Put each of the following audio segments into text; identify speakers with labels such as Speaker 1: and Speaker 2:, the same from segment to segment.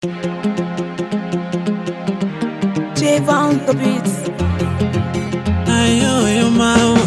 Speaker 1: Dave on the beats.
Speaker 2: ayoyo mama,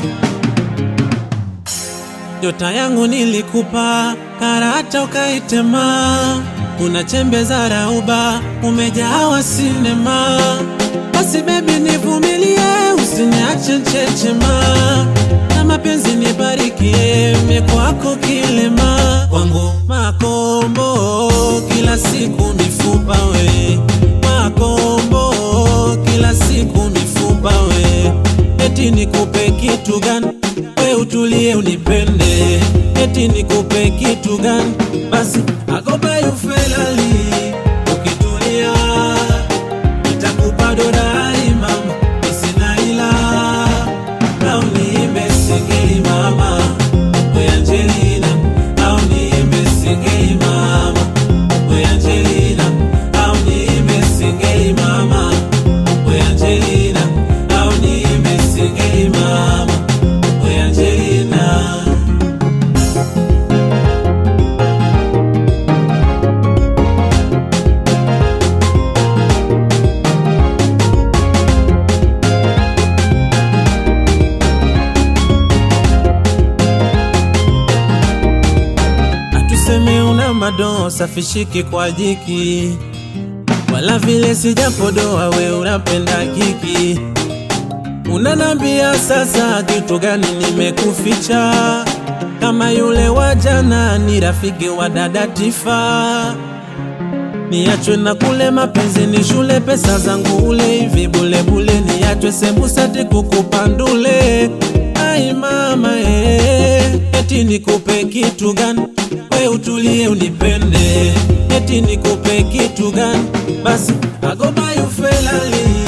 Speaker 2: nyota yangu nilikupa, karata ukaitema, una chembe za rauba, umejawa sinema. Basi bebi nivumilie, usiniache nchechema, na mapenzi nibarikie, mie kwako kilema, kwangu makombo, kila siku mifupa we, makombo, kila siku mifupa we eti nikupe kitu gani? We utulie unipende, eti nikupe kitu gani? Basi agoba yufelali, ukitulia nitakupa dorari mama, isina ila au niimbe singeli mama, we Angelina, au niimbe singeli mama, we Angelina, au niimbe singeli mama, we Angelina, au niimbe singeli mama, we Angelina. Atuseme una madoa safishiki kwa jiki, wala vile sijapodoa, we unapenda kiki. Unanambia sasa kitu gani nimekuficha? Kama yule wa jana ni rafiki wa dada Tifa, niachwe na kule mapenzi ni shule, pesa zangu ule hivi bulebule, niachwe sembusati kukupandule. Ai mama eh, eti nikupe kitu gani? We utulie unipende, eti nikupe kitu gani? Basi agoba yufelali